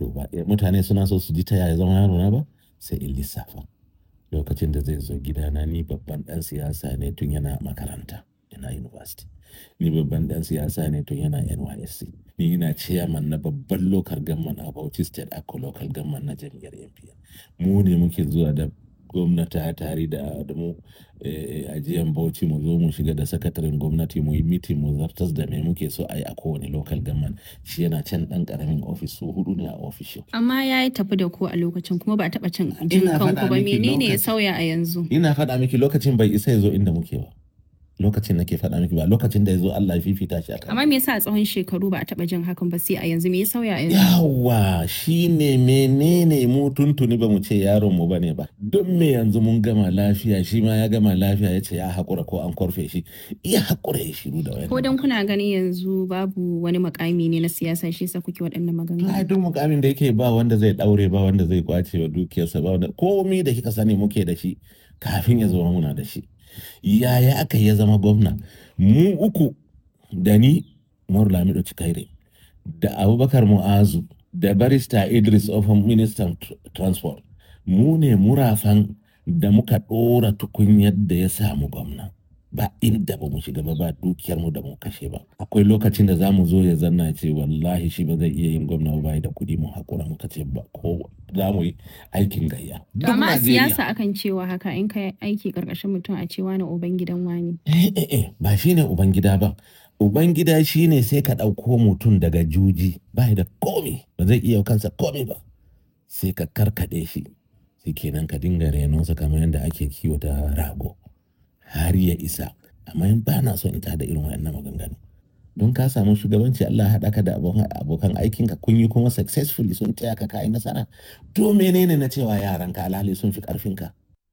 yaro ba mutane suna so su ji ta yaya zama yaro na ba sai in lissafa lokacin da zai zo gidana ni babban dan siyasa ne tun yana makaranta yana university ni babban dan siyasa ne tun yana nysc ni ina chairman na babban local government a bauchi state ako local government na jam'iyyar npn mu ne muke zuwa da gwamnati tare da da mu ajiyan bauchi mu zo mu shiga da sakataren gwamnati mu yi mitin mu zartas da me muke so a yi a kowane local government shi yana can dan karamin ofis su hudu ne a ofishin Amma ya yi tafi da ku a lokacin kuma ba a taɓa cin jin kanku ba menene ya sauya a yanzu? ina faɗa miki lokacin bai isa ya zo inda muke ba lokacin nake faɗa miki ba lokacin da ya zo Allah ya fifita shi akan Amma me yasa a tsawon shekaru ba a taɓa jin hakan ba sai a yanzu me ya sauya a yanzu? yawa shine menene mu tuntuni ba mu ce yaron mu bane ba don me yanzu mun gama lafiya shi ma ya gama lafiya ya ce ya haƙura ko an korfe shi iya haƙura ya shiru da wani Ko dan kuna ganin yanzu babu wani makami ne na siyasa shi yasa kuke waɗannan ai maganganu? duk mukamin da yake ba wanda zai daure ba wanda zai kwace wa dukiyarsa ba wanda komai da kika sani muke da shi kafin ya zama muna da shi yaya aka ya zama gwamna mu uku da ni Umaru Lamido Cikaire da Abubakar Mu'azu da barista Idris Ofan ministan tr- transport mu ne murafan da muka ɗora tukunyar da ya samu gwamna ba inda ba mu shiga ba ba dukiyar mu da mu kashe ba akwai lokacin da zamu zo ya zanna ya ce wallahi shi ba zai iya yin gwamna ba bai da kuɗi mu hakura muka ce ba ko za mu yi aikin gayya To Duk amma a Najeriya. siyasa akan cewa haka in ka aiki karkashin mutum a cewa na uban gidan wani. Eh, eh, eh, ba shi ne Ubangida ba. Ubangida shi ne sai ka ɗauko mutum daga juji ba da komi ba zai iya kansa komi ba. Sai ka karkaɗe shi, sai kenan ka dinga renonsa kamar yadda ake kiwata rago har ya isa. Amma in ba na so in tada irin waɗannan maganganu. Don ka samu shugabanci Allah ya haɗa ka da abokan abokan aikinka kun yi kuma successfully sun taya ka kayi nasara. To menene na cewa yaranka alhali sun fi ƙarfinka?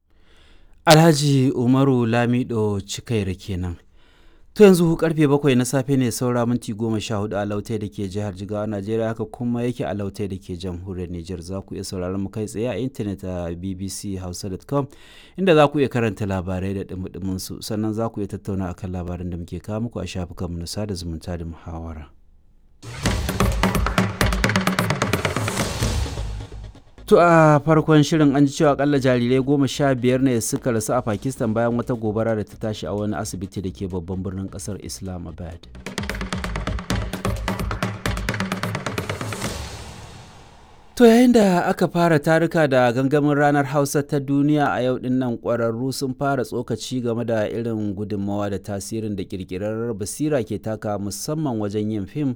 Alhaji Umaru Lamido Cikaira kenan. To yanzu karfe bakwai na safe ne saura minti goma sha hudu a lautai da ke jihar Jigawa Najeriya haka kuma yake a lautai da ke jamhuriyar Nijar za ku iya sauraron mu kai tsaye a intanet a bbchausa.com inda za ku iya karanta labarai da dumudumin su sannan za ku iya tattauna akan labaran da muke kawo muku a shafukanmu na sada zumunta da muhawara. To a farkon shirin an ji cewa akalla jarirai goma sha biyar ne suka rasu a Pakistan bayan wata gobara da ta tashi a wani asibiti da ke babban birnin kasar Islamabad. To yayin da aka fara taruka da gangamin ranar Hausa ta duniya a yau din nan ƙwararru sun fara tsokaci game da irin gudunmawa da tasirin da ƙirƙirar basira ke taka musamman wajen yin fim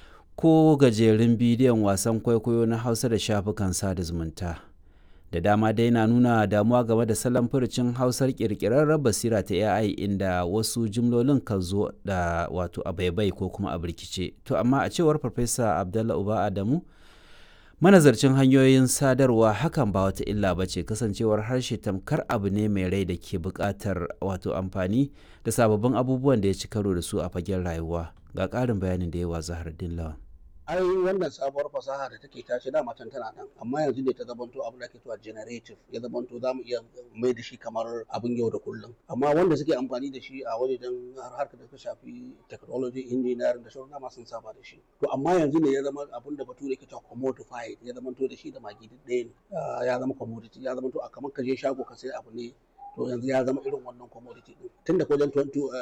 ko gajerun bidiyon wasan kwaikwayo na hausa da shafukan sada zumunta da dama dai na nuna damuwa game da salon furucin hausar kirkirarren basira ta ai inda wasu jimlolin kan zo da wato a baibai ko kuma a birkice to amma a cewar farfesa abdallah uba adamu manazarcin hanyoyin sadarwa hakan ba wata illa ba ce kasancewar harshe tamkar abu ne mai rai da ke buƙatar wato amfani da sababbin abubuwan da ya ci karo da su a fagen rayuwa ga ƙarin bayanin da yawa zahardin lawan ai wannan sabuwar fasaha da take tashi da matan tana nan amma yanzu ne ta zamanto abin da ake cewa generative ya zamanto za mu iya mai da shi kamar abin yau da kullum amma wanda suke amfani da shi a wajen harkar da ta shafi technology engineering da sauran dama sun saba da shi to amma yanzu ne ya zama abin da bature ke cewa commodified ya zamanto da shi da magi duk ɗaya ne ya zama commodity ya zamanto a kamar ka je shago ka sai abu ne to yanzu ya zama irin wannan commodity din tun da wajen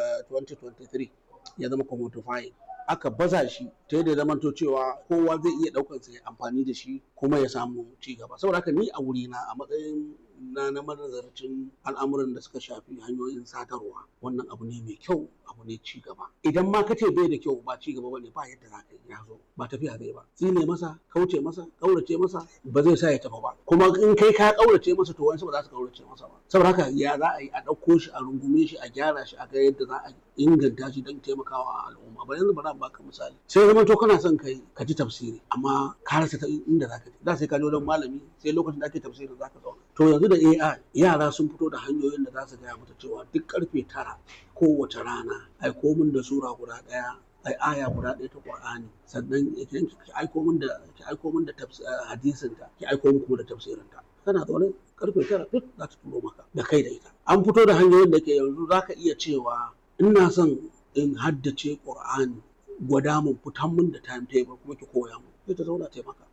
2023 ya zama commodified aka baza shi ta yadda zamanto cewa kowa zai iya ɗaukar sa ya amfani da shi kuma ya samu ci gaba saboda haka ni a wurina a matsayin na na manazarcin al'amuran da suka shafi hanyoyin sadarwa wannan abu ne mai kyau abu ne ci gaba idan ma ka ce bai da kyau ba ci gaba bane ba yadda za ka yi ya zo ba tafiya zai ba tsine masa kauce masa kaurace masa ba zai sa ya tafi ba kuma in kai ka kaurace masa to wani ba za su kaurace masa ba saboda haka ya za a yi a ɗauko shi a rungume shi a gyara shi a ga yadda za a inganta shi don taimakawa al'umma ba yanzu ba za baka misali sai zama to kana son kai ka ji tafsiri amma ka rasa ta inda za ka je da sai ka je wajen malami sai lokacin da ake tafsirin za ka zauna to yanzu da AI yara sun fito da hanyoyin da za su gaya mata cewa duk karfe tara kowace rana ai komin da sura guda ɗaya ai aya guda ɗaya ta Qur'ani sannan ki aiko min da ki aiko min da hadisin ta ki aiko min da tafsirin ta kana zaune karfe tara duk za ta turo maka da kai da ita an fito da hanyoyin da ke yanzu za ka iya cewa ina son in haddace Qur'ani gwada mun fitan mun da timetable kuma ki koya mun sai ta zauna taimaka